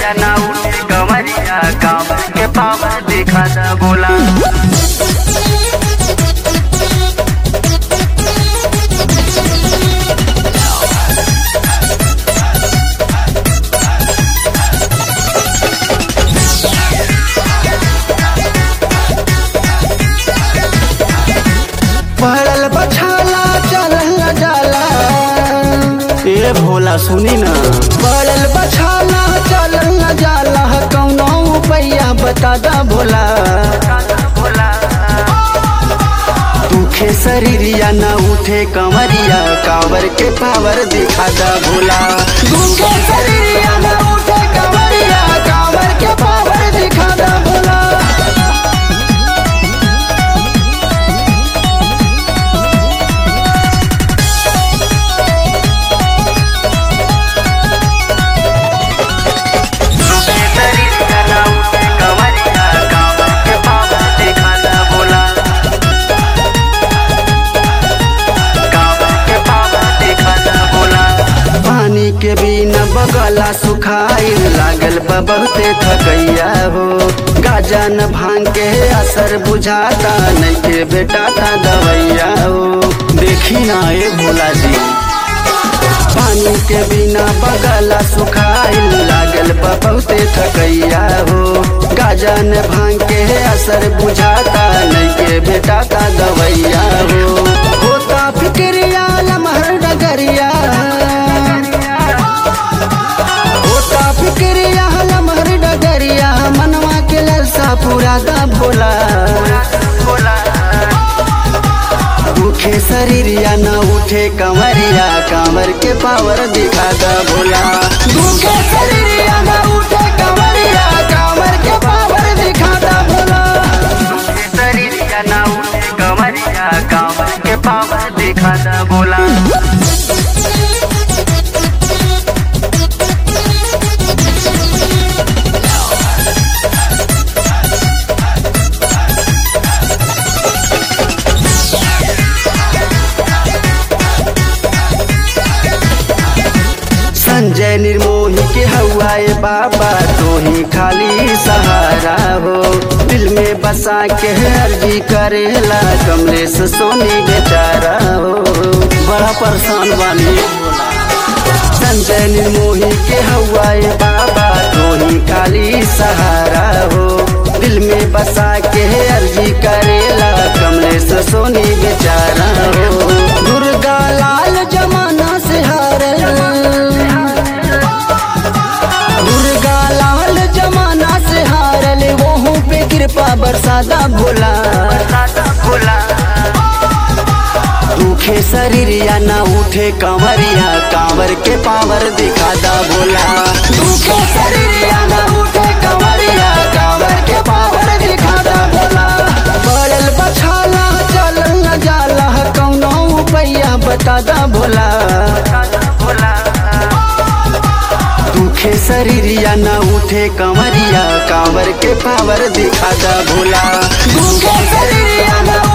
शरीरिया ना उठे कमरिया कांवर के पावर देखा दा बोला पड़ल बछाला चलल न जाला ए भोला सुनी ना पड़ल बछाला चलल न जाला कौनो पैया बता दा भोला दुखे शरीरिया ना उठे कमरिया कांवर के पावर देखा दा भोला दुखे शरीरिया न उठे कमरिया कांवर के पावर दिखा दा भोला दुखे शरीरिया ना उठे कमरिया कांवर के पावर देखा दा भोला कांवर के पावर देखा दा भोला पानी के बिना बगला सुखाइल लागल बा बहुते थकैया हो गाजा न भांग के असर बुझाता नहीं के बेटा था दवैया हो देखी ना ए भोला जी पानी के बिना बगला सुखाइल लागल बा बहुते थकैया हो गाजा न भांग के असर बुझाता नहीं के बेटा था दवैया हो होता फिक्रिया लमहर डगरिया होता फिक्रिया लमहर डगरिया मनवा के ललसा पूरा दा भोला दुखे शरीरिया न उठे कंवरिया कांवर के पावर दिखा दा भोला दुखे शरीरिया न उठे कंवरिया कांवर के पावर दिखा दा भोला शरीरिया ना उठे कमरिया कांवर के पावर देखा दा बोला संजय निर्मोही के हवाए बाबा तो ही खाली सहारा हो दिल में बसा के अर्जी करेला कमलेश सोनी बेचारा हो बड़ा परेशान बानी संजय निर्मोही के हवाए बाबा तो ही खाली सहारा हो दिल में बसा के अर्जी करेला कमलेश सोनी बेचारा हो दुर्गा लाल जमाना से हारे दुर्गा लाल जमाना से हारल वहू पे कृपा बरसादा भोला बोला दुखे शरीरिया न उठे कंवरिया कांवर के पावर दिखा दा भोला दुखे शरीरिया न उठे कंवरिया कांवर के पावर दिखा दा भोला पड़ल बछाला चलल न जाला कौनो पैया बता दा भोला बोला दुखे शरीरिया न उठे कंवरिया कांवर के पावर दिखा दा भोला दुखे शरीरिया न